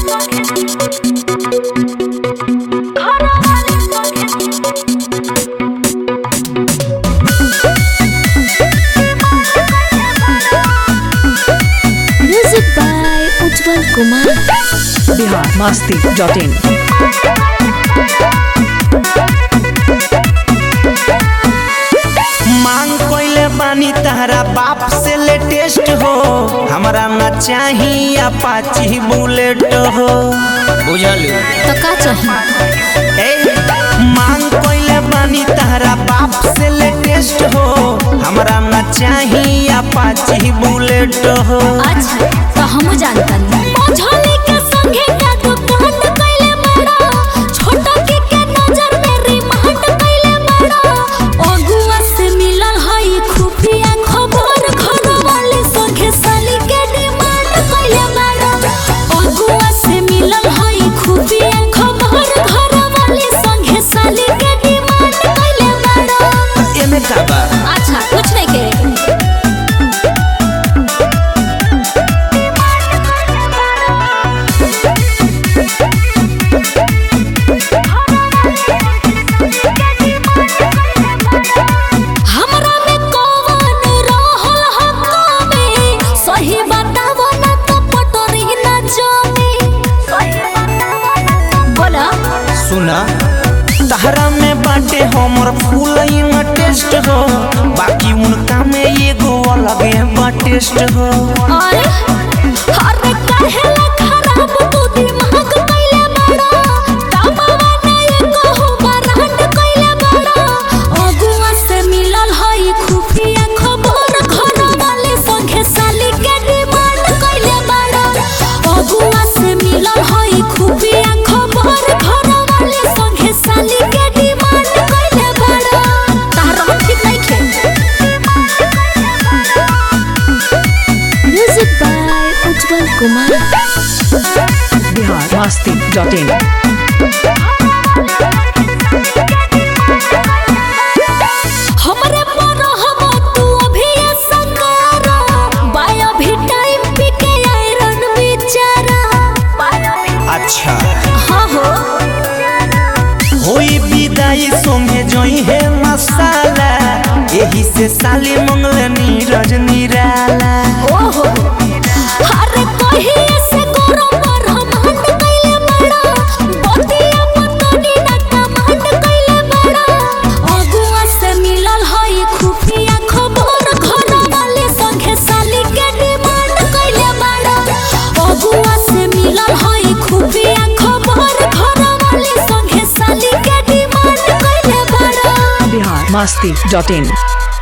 music by Ujjwal Kumar Bihar Masti dot in मांग कोइले बानी तहरा बाप से लेटेस्ट हो हमरा ना चाही अपाची बुलेट हो बुझल तो का चाहिए ए मांग कोइले बानी तहरा बाप से लेटेस्ट हो हमरा ना चाही अपाची बुलेट हो अच्छा तो हम जानता नहीं मझोली के संगे का दुकान कैले बड़ा छोटा के के नजर में रिमांड कैले बड़ा अगुआ से मिलल हई खुफिया खबर घर वाले संगे साली के डिमांड कैले बड़ा अगुआ से मिलल हई खुफिया खबर घर वाले संगे साली के डिमांड कैले बड़ा एमे का बा अच्छा कुछ नहीं के हमरा में कौन रहल हक में सही बतावो ना तो पटोरी ना जमी बोला सुना तहरा में बाटे हमर फूल टेस्ट हो बाकी उनका में एगो अलग बा टेस्ट हो अरे अरे काहे ला खराब तू दिमाग कैले बड़ा कमावा ना एको हो बरांड कैले बड़ा अगुआ से मिलल हई खुफिया खबर घर वाले संगे साली के डिमांड कैले बड़ा अगुआ से मिलल हई खुफिया खबर घर वाले संगे साली के डिमांड कैले बड़ा तारा ठीक नहीं खे music by Ujjwal Kumar Bihar Masti dot in हमरे पर हम तू अभी संगारा बाया भी टाइम पी के आयरन बेचारा अच्छा हाँ हो होई विदाई संगे जोई है मसाला यही से साली मंगल नीरज निराला ओहो अरे कहिए से करो पर हम हंड कैले बड़ा बतिया पतनी ना कमांड कैले बड़ा अगुआ से मिलल हई खुफिया खबर घर वाले संगे साली के डिमांड कैले बड़ा अगुआ से मिलल हई खुफिया खबर घर वाले संगे साली के डिमांड कैले बड़ा बिहार मस्ती डॉट इन